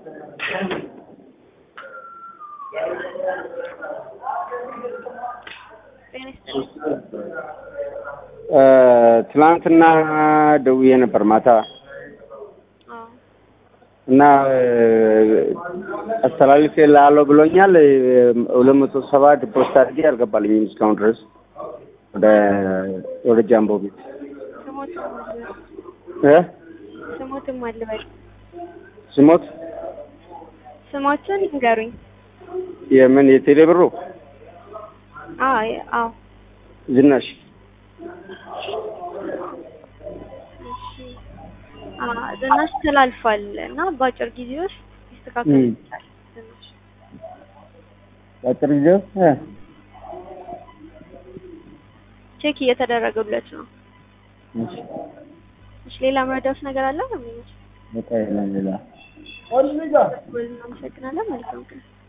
ጤና ይስጥልኝ። ትናንትና ደውዬ ነበር ማታ አዎ እና አስተላልፌ ላለው ብሎኛል። ሁለት መቶ ሰባ ዲፖዚት አድርጌ አልገባልኝም እስካሁን ድረስ ወደ ወደ ጃምቦ ቤት ስሞትም አልበል እ ስሞትም አልበል ስሞት ስሞችን ንገሩኝ። የምን የቴሌ ብሩ አዎ አዎ ዝናሽ እሺ አ ዝናሽ ተላልፏል እና በአጭር ጊዜ ውስጥ ይስተካከል እም። ይችላል። ዝናሽ በአጭር ጊዜ ውስጥ እ ቼክ እየተደረገለት ነው። እሺ እሺ ሌላ መረዳት ነገር አለ? በቃ የለም ሌላ እናመሰግናለን። መልካም ቀን